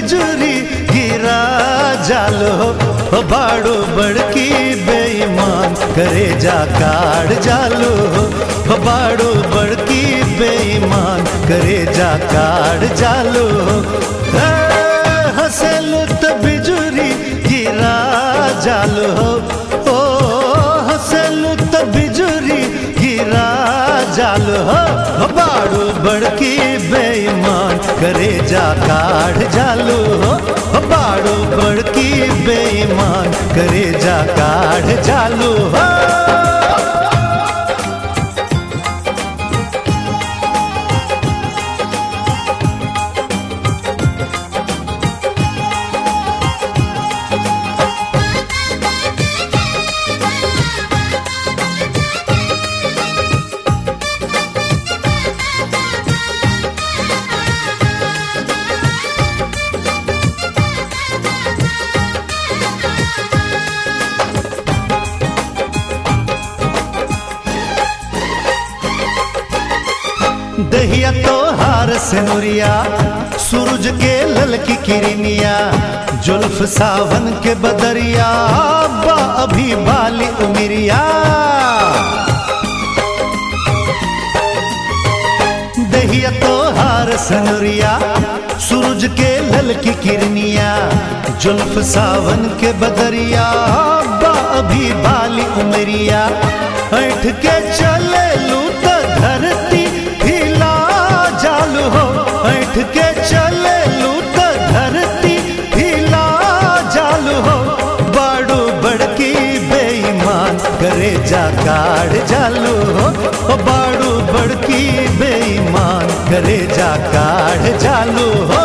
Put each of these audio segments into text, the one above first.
बिजुरी गिरा जालो हो बाड़ो बड़की बेईमान करे जा काढ़ जालो हो बाड़ो बड़की बेईमान करे जा काढ़ जालो हे, हंसेलु त बिजुरी गिरा जालो ओ हंसेलु त बिजुरी गिरा जालो हो बाड़ू बड़की बेईमान करे जा काढ़ जालो हो बाड़ू बड़की बेईमान करे जा काढ़ जालो हो दहिया तो हार से नुरिया सूरज के ललकी किरनिया जुल्फ सावन के बदरिया बा अभी बाली उमिरिया दहिया तो हार सनुरिया सूरज के ललकी किरनिया जुल्फ सावन के बदरिया बा अभी बाली उमरिया ऐठ के चले लू त धरती हिला जालू हो ऐठ के चले लू त धरती हिला जालू हो बाड़ू बड़की बेईमान करे जा काढ़ जालू हो ओ बाड़ू बड़की बेईमान करे जा काढ़ जालू हो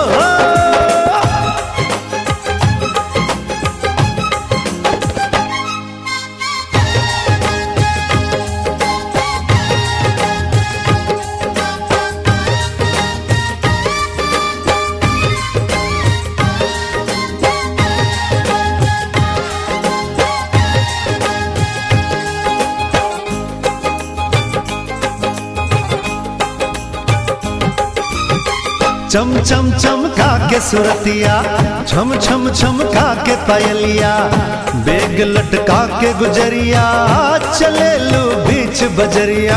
चम चम चमका के सुरतिया छम छम छमका के पायलिया बेग लटका के गुजरिया चले लो बीच बजरिया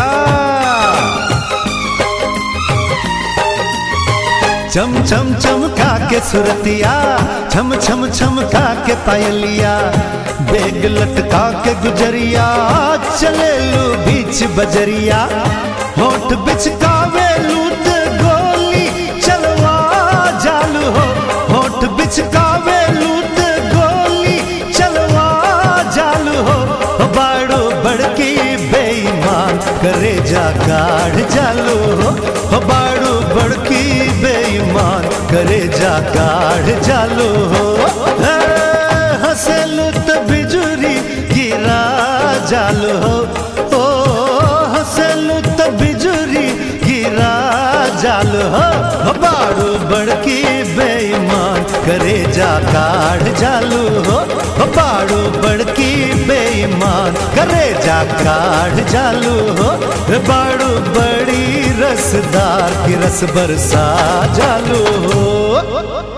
चम चम चमका के सुरतिया छम छम छमका के पायलिया बेग लटका के गुजरिया चले लो बीच बजरिया होठ बिचकावे लूट गोली चलवा जालू हो होठ बिचकावे लूट गोली चलवा जालू हो बाड़ो बड़की बेईमान करे जा काढ़ जालू हो बाड़ो बड़की बेईमान करे जा काढ़ जालू हो हे, हंसेलू त बिजुरी गिरा जालू हो ओ हंसेलू त बिजुरी गिरा जालू हो बाड़ू बड़की बेईमान करे जा काढ़ जालू हो बाड़ू बड़की बेईमान करे जा काढ़ जालू हो बाड़ू बड़ी रसदार की रस बरसा जालू हो